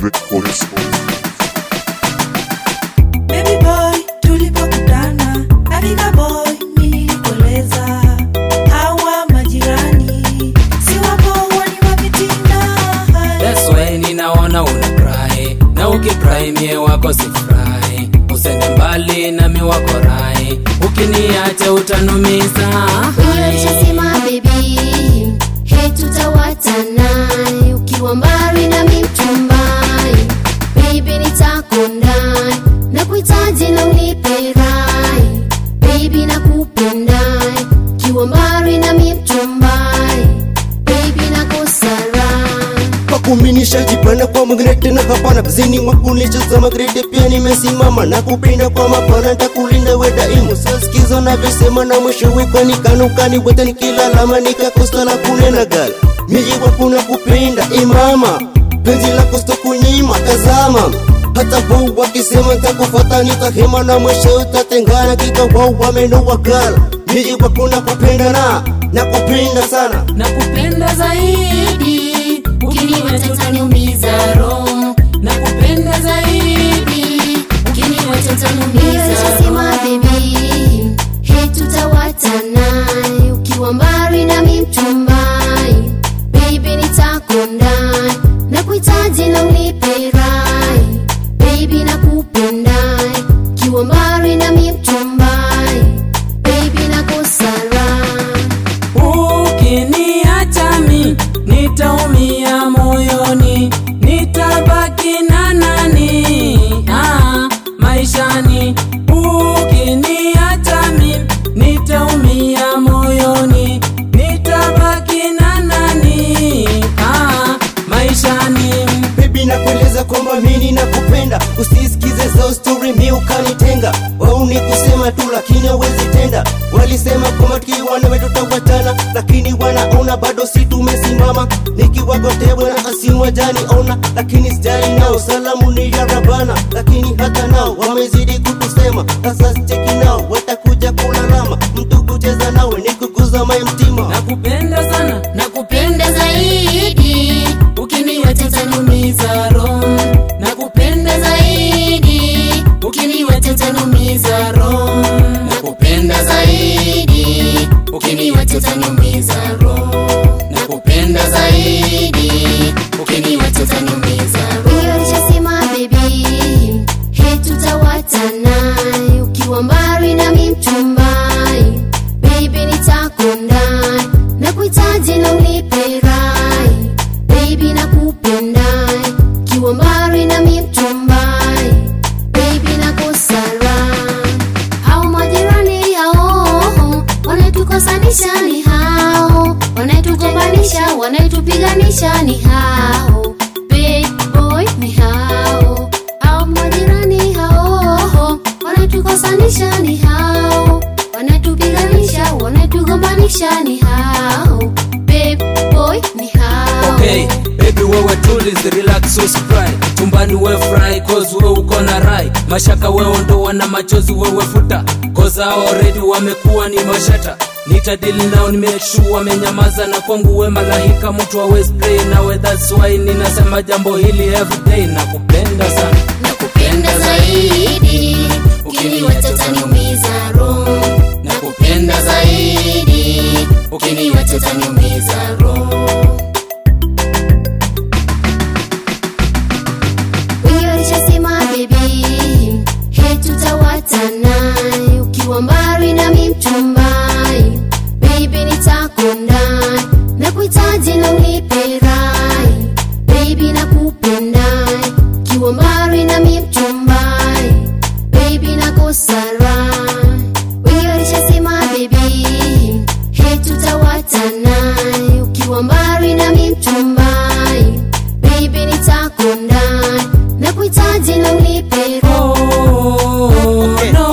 Records. Baby boy, tulipokutana hakika boy, nilikueleza hawa majirani si wapo wani wapitina That's why ninaona una cry na ukicry mie wako sifurahi usende mbali nami wako rai ukiniacha utanumiza Unalishasema baby, he tutawatana ukiwa mbali na mimtumbai baby, nitakondai na kuhitaji na unipe rai baby, nakupendai ukiwa mbali na mimtumbai baby, nakosarai kwa kuminisha jipana kwa magrete na hapana zini makunisha za magrete pia nimesimama na kupinda kwa mapana ntakulinda we daimu sasikizo navyosema na mwisho wikani kanukani wete nikilalama nikakosa la kunena gal miji wakuna kupinda imama penzi lako sitokunyima tazama hata wau wakisema ntakufata nitahema na mwisho utatengana kika wau wamenowa gal miji wakuna kupendana na kupinda sana nakupenda zaidi ukiniwacha utaniumiza roho nakupenda zaidi ukiniwacha utaniumiza sema baby he tutawatana ukiwa mbali na mimtumbai baby nitakondai na kuhitaji na unipe rai baby nakupendai ukiwa mbali na mimtumbai baby nakosarai ukiniacha mi nitaumia moyoni nitabaki na nani ah, maishani ukiniacha mi nitaumia moyoni nitabaki na nani ah, maishani Baby nakueleza kwamba mimi nakupenda, usisikize za story mi ukanitenga. Wao ni kusema tu lakini hawezi tenda. Walisema kwamba tukiwa nawe tutawachana, lakini wanaona bado si tumesimama. Nikiwagotea bwana asimwa jani ona, lakini sijali nao, salamu ni ya Rabana, lakini hata nao wamezidi kutusema. Sasa sicheki nao, watakuja kulalama, mtu kucheza nawe ni kuguza mai mtima. nakupenda sana nakupenda zaidi ukiniwacha utaniumiza roho nakupenda zaidi ukiniwacha utaniumiza roho nakupenda zaidi ukiniwacha utaniumiza roho nakupenda zaidi ukiniwacha utaniumiza roho ulishasema baby he tutawatana ukiwa mbali na mimtumbai baby nitakondai na kuhitaji na unipe rai baby nakupendai ukiwa mbali na mimtumbai baby nakosarai hao majirani hao wanaitukosanisha ni hao wanaitugombanisha wanaitupiganisha ni hao big boy ni hao hao majirani hao wanaitukosanisha ni hao wanatupiganisha wanatugombanisha ni hao big boy ni hao okay baby wewe tulize relax usifry chumbani we fry cause we uko na rai mashaka wewe ondoa na machozi wewe futa cause hao already wamekuwa ni mashata nitadili nao nimeshu wamenyamaza na kwangu we malahika mtu wa spray nawe that's why ninasema jambo hili everyday nakupenda sana nakupenda zaidi ukiniwacha utaniumiza roho nakupenda zaidi ukiniwacha utaniumiza roho wengi walishasema baby he tutawatana ukiwa mbali na mimtumbai baby nitakondai na kuhitaji na unipe rai baby nakupendai ukiwa mbali na mimtumbai baby nakosarai wengi walishasema baby he tutawatana ukiwa mbali na mimtumbai baby nitakondai na kuhitaji na unipe rai oh, no